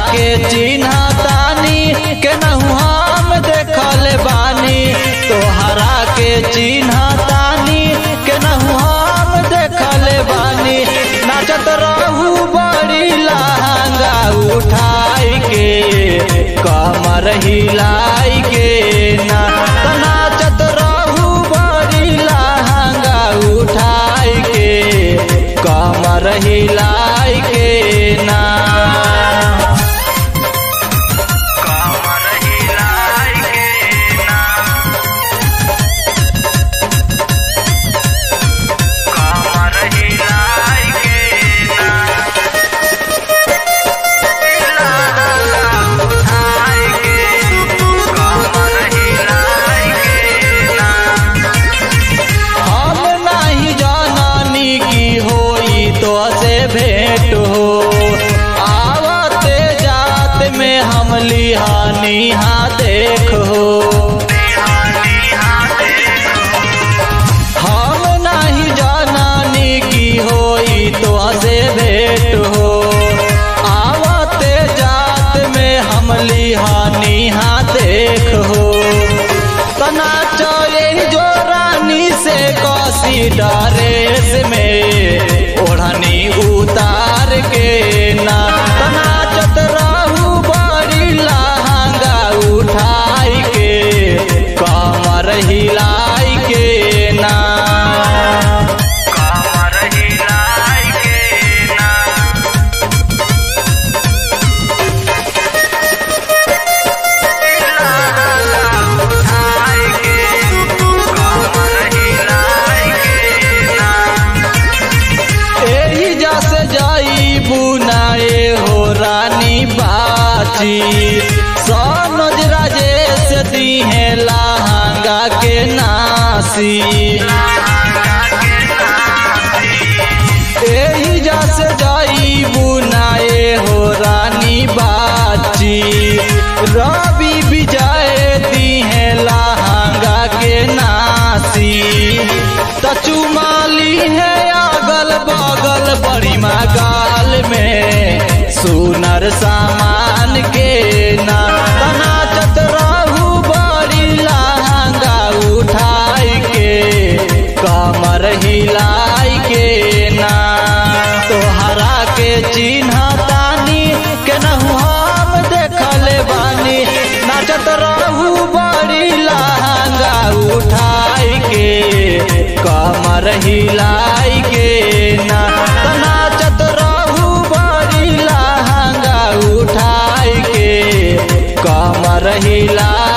के चिन्ह तानी केनहू हम देखल बानी तोहरा के चिन्ह तानी केनहू हम देखल बानी नाचत रहू बड़ी लहंगा उठाई के कमर हिलाई के ना त नाचत रहू बड़ी लहंगा उठाई के कमर हिलाई के ना कमर हिलाई के ना कमर हिलाई के ना उठाई के कमर हिलाई के ना हम नहीं जाननी की होई तो से भेंट हो आवते जात में हम लिहानी हा देख हो हम नहीं जाननी की होई तो से भेंट हो आवते जात में हम लिहानी हा देख हो तना चले जो रानी से कौसी डरेस में ओढ़नी उतार के ना तना चतराहू बड़ी लहंगा उठाई के कमर हिलाई के ना कमर हिलाई के ना उठाई के कमर हिलाई के ना एही जस जाई बुनाए हो रानी बाची सनोज राजेश दीहे लहंगा के नासी एही जस जाई बुनाए हो रानी बाची रवि विजय दीहे लहंगा के नासी तचुमाली है अगल बगल बड़ी गाल में सुनर सामान के ना तना चतराहू बड़ी लहंगा उठाई के कमर हिलाई के ना तोहरा के चिन्ह तानी केनहू हम देखल बानी नाचत रहू बड़ी लहंगा उठाई के कमर हिलाई के ना त नाचत रहू बड़ी लहंगा उठाई के कमर हिलाई